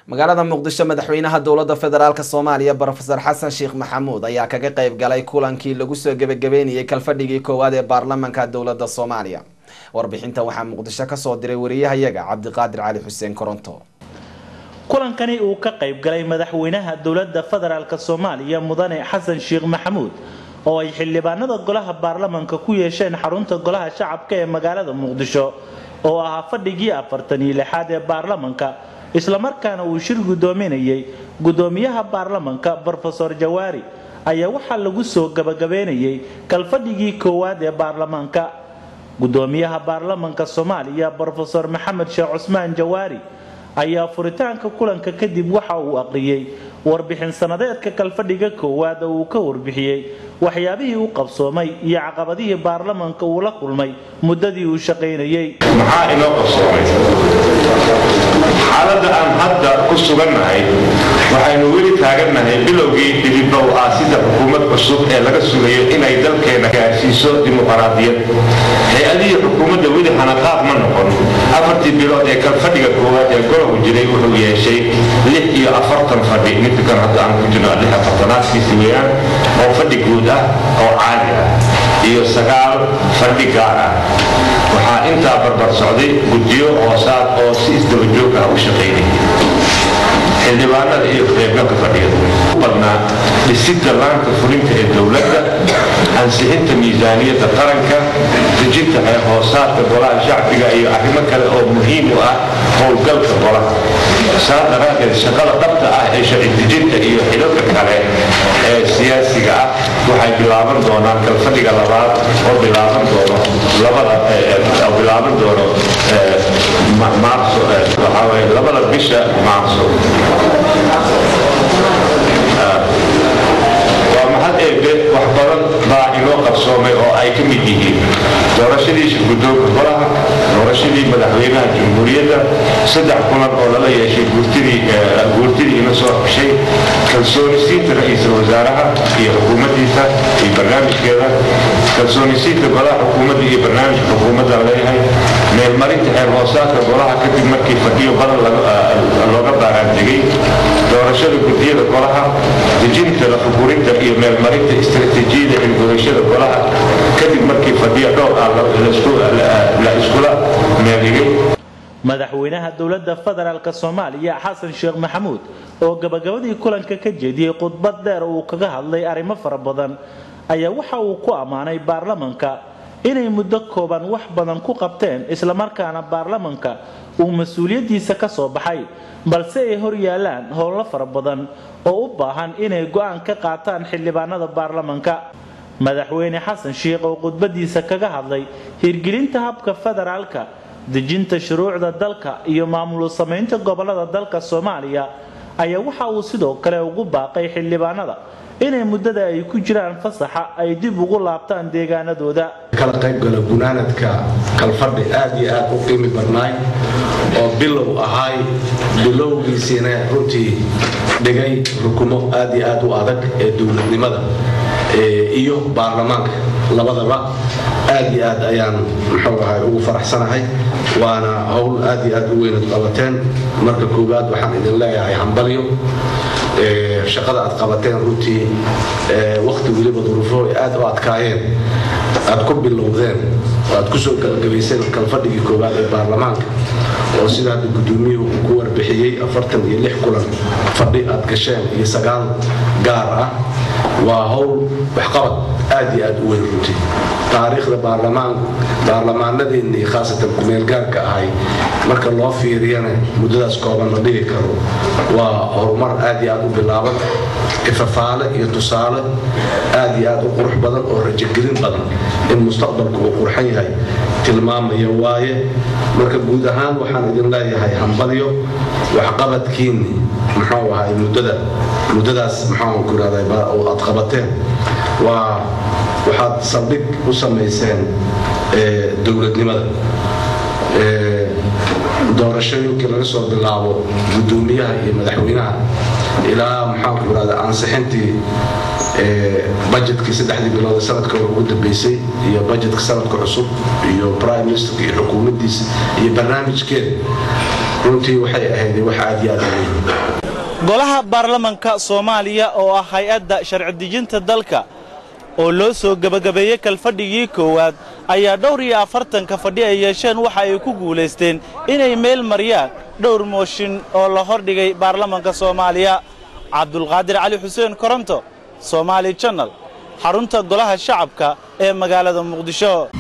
magaalada muqdisho madaxweynaha dowladda federaalk soomaaliya brofesor xasan sheekh maxamuud ayaa kaga qayb galay kulankii lagu soo gebagabeynayay kalfadhigii koowaad ee baarlamanka dowladda soomaaliya warbixinta waxaa muqdisho kasoo diray wariyahayaga cabdiqaadir cali xuseen koronto kulankani uu ka qayb galay madaxweynaha dowladda federaalk soomaaliya mudane xasan sheekh maxamuud oo ay xildhibaanada golaha baarlamanka ku yeesheen xarunta golaha shacabka ee magaalada muqdisho oo ahaa fadhigii afartan iyo lixaad ee baarlamanka islamarkaana uu shir guddoominayay guddoomiyaha baarlamanka brofesor jawaari ayaa waxaa lagu soo gabagabeynayay kalfadhigii koowaad ee baarlamaanka guddoomiyaha baarlamanka soomaaliya brofesor maxamed sheekh cusmaan jawaari ayaa furitaanka kulanka kadib waxa uu aqriyey warbixin sanadeedka kalfadhiga koowaad oo uu ka warbixiyey waxyaabihii u qabsoomay iyo caqabadihii baarlamanka uu la kulmay muddadii uu shaqaynayay maxaa inoo qabsoomay xaaladda aan hadda ku sugannahay waxaynu weli taagannahay bilowgii dhibibow aasida xukuumad cusub ee laga sugayo inay dalkeena gaarsiiso dimuqraadiyad hay-adihii xukuumadda weli hanaqaaq ma noqon afartii bilood ee kalfadhiga koowaad ee golobu jiray wuxuu yeeshay lix iyo afartan fadhi midkan hadda aan ku jirno lix afartanaadkiisi weeyaan oo fadhi guud ah oo caadi ah iyo sagaal fadhi gaar ah waxaa intaa barbar socday guddiyo hoosaad oo si isdabajoog ah u shaqaynayay xildhibaanada iyo qaybgalka fadhiyada u badnaa dhisidda laanta fulinta ee dowladda ansixinta miisaaniyadda qaranka dejinta xeer hoosaadka golaha shacbiga iyo arrimo kale oo muhiim u ah howlgalka golaha saa daraaddeed shaqada dhabta ah ee sharci dejinta iyo xilalka kale ee siyaasiga ah waxay bilaaban doonaan kalfadhiga labaad oo bilaaban doono labada bilaaban doono maarso waxaa waye labada bisha maarso waa mahad eebe wax badan baa inoo qarsoomay oo ay ka mid yihiin doorashadii shirguddoonka golaha doorashadii madaxweynaha jamhuuriyadda saddex kulan oo lala yeeshay guurtidii ina soo xushay kalsoonisiinta ra-iisul wasaaraha iyo xukuumaddiisa iyo barnaamijkeeda kalsoonisiinta golaha xukuumadda iyo barnaamijka xukuumadda leeyahay meelmarinta xeer hoosaadka golaha kadib markii fadhiyo badan looga baaraantegay doorashada guddiyada golaha dejinta lafugurinta iyo meelmarinta istaraatiijiyada xilgudashada golaha kadib markii fadhiyo dhowr ah la iskula meeligay madaxweynaha dowladda federaalk soomaaliya xasan sheekh maxamuud oo gabagabadii kulanka ka jeediyey khudbad dheer uu kaga hadlay arrimo fara badan ayaa waxa uu ku ammaanay baarlamanka inay muddo kooban wax badan ku qabteen islamarkaana baarlamanka uu mas-uuliyaddiisa ka soo baxay balse ay hor yaalaan howlo fara badan oo u baahan inay go-aan ka qaataan xildhibaanada baarlamanka madaxweyne xasan sheekh oo khudbadiisa kaga hadlay hirgelinta habka federaalka dejinta shuruucda dalka iyo maamul samaynta gobolada dalka soomaaliya ayaa waxa uu sidoo kale ugu baaqay xildhibaanada inay muddada ay ku jiraan fasaxa ay dib ugu laabtaan deegaanadooda kala qaybgala gunaanadka kalfadhi aad iyo aad u qiimi badnaay oo bilow ahaay bilowgiisiina runtii dhigay rukumo aad iyo aad u adag ee dowladnimada iyo baarlamaanka labadaba aad iyo aad ayaan muxuu ahay ugu faraxsanahay waana howl aad iyo aad u weynad qabateen marka koowaad waxaan idin leeyahay hambalyo shaqada aad qabateen runtii wakhti weliba duruufo aad u adkaayeen aad ku bilowdeen oo aad ku soo gabagabayseen kalfadhigii koowaad ee baarlamaanka oo sida hadda guddoomiyuhu uu ku warbixiyey afartan iyo lix kulan fadhi aad gasheen iyo sagaal gaar ah waa howl waxqabad aad iyo aad u weyn runtii taariikhda baarlamaanadeennii khaasatan kumeelgaarka ahay marka loo fiiriyana muddadaas kooban la dhigi karo waa horumar aad iyo aad u bilaaban ifafaale iyo tusaale aad iyo aad u qurux badan oo rajogelin badan in mustaqbalku uu qurxan yahay tilmaamaya waaye marka guud ahaan waxaan idin leeyahay hambalyo waxqabadkiinni muxuu ahay muddada muddadaas maxaan ku irahday aad qabateen waa waxaad saldhig u samayseen dowladnimada doorashooyinkii laga soo bilaabo guddoomiyaha iyo madaxweynaha ilaa maxaanku irahda ansixintii bajetkii saddexdii bilood sanadka hore ugu dambeysay iyo bajetka sanadka cusub iyo prime ministerka iyo xukuumaddiisa iyo barnaamijkeeda runtii waxay ahayd wax aad iyo aad u weyn golaha baarlamanka soomaaliya oo ah hay-adda sharci dejinta dalka oo loo soo gebagabeeyey kalfadhigii koowaad ayaa dhowr iyo afartanka fadhi ay yeesheen waxa ay ku guulaysteen inay meel mariyaan dhowr mooshin oo la hordhigay baarlamanka soomaaliya cabdulqaadir cali xuseen koronto soomaali janal xarunta golaha shacabka ee magaalada muqdisho